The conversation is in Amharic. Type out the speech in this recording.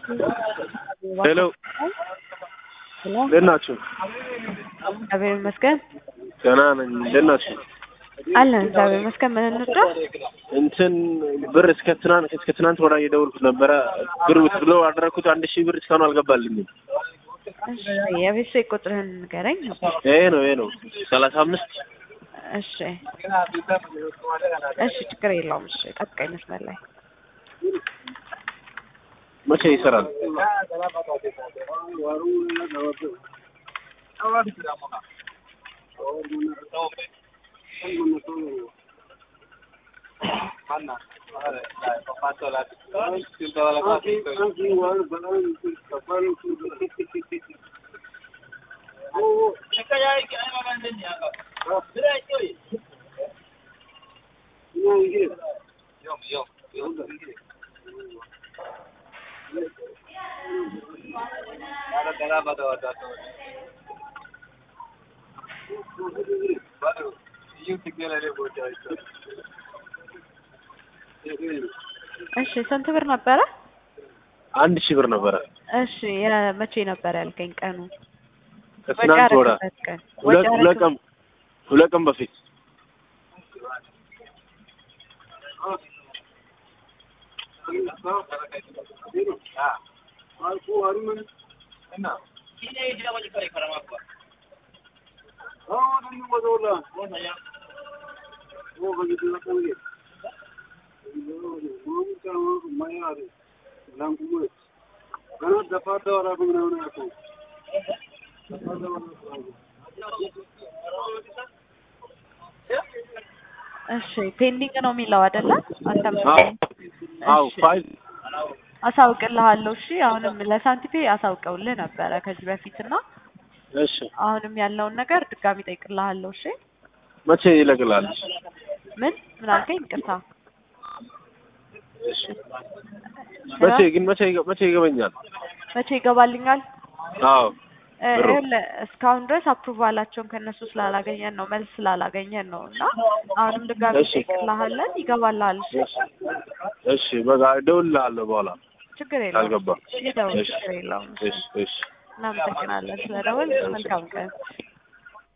ሄሎ እንዴት ናችሁ? እግዚአብሔር ይመስገን ደህና ነኝ። እንዴት ናችሁ? አለን። እግዚአብሔር ይመስገን። ምን እንርዳ? እንትን ብር እስከ ትናንት እስከ ትናንት ወዲያ እየደወልኩት ነበረ። ብር ብሎ አደረግኩት አንድ ሺህ ብር እስካሁን አልገባልኝም። እሺ፣ የቤት ስልክ ቁጥርህን ንገረኝ። ይሄ ነው ይሄ ነው ሰላሳ አምስት እሺ፣ እሺ፣ ችግር የለውም። እሺ፣ ጠብቀኝ መስመር ላይ መቼ ይሰራል? እሺ፣ ስንት ብር ነበረ? አንድ ሺህ ብር ነበረ እሺ፣ የመቼ ነበር ያልከኝ ቀኑ? ከትናንት ወዲያ ያደረግበት ቀን ሁለት ሁለት ቀን ሁለት ቀን በፊት እሺ፣ ፔንዲንግ ነው የሚለው አይደለ? አንተም አዎ አዎ እሺ፣ ፋይል አሳውቅልሃለሁ። እሺ፣ አሁንም ለሳንቲፔ አሳውቀውልህ ነበረ ከዚህ በፊት እና እሺ አሁንም ያለውን ነገር ድጋሚ ጠይቅልሃለሁ። እሺ፣ መቼ ይለቅላል? ምን ምን አልከኝ? ይቅርታ። እሺ መቼ ግን መቼ መቼ ይገበኛል? መቼ ይገባልኛል? አዎ እ ብሩ? ይኸውልህ እስካሁን ድረስ አፕሩቫላቸውን ከእነሱ ስላላገኘን ነው መልስ ስላላገኘን ነው እና አሁንም ድጋሚ እሺ። ጠይቅልሃለን። ይገባልሃል። እሺ፣ እሺ በቃ እደውልልሃለሁ በኋላ ችግር ካልገባ። የለውም። ይደውል፣ እሺ ችግር የለውም። እሺ እሺ እናመሰግናለን ስለደወል። መልካም ቀን።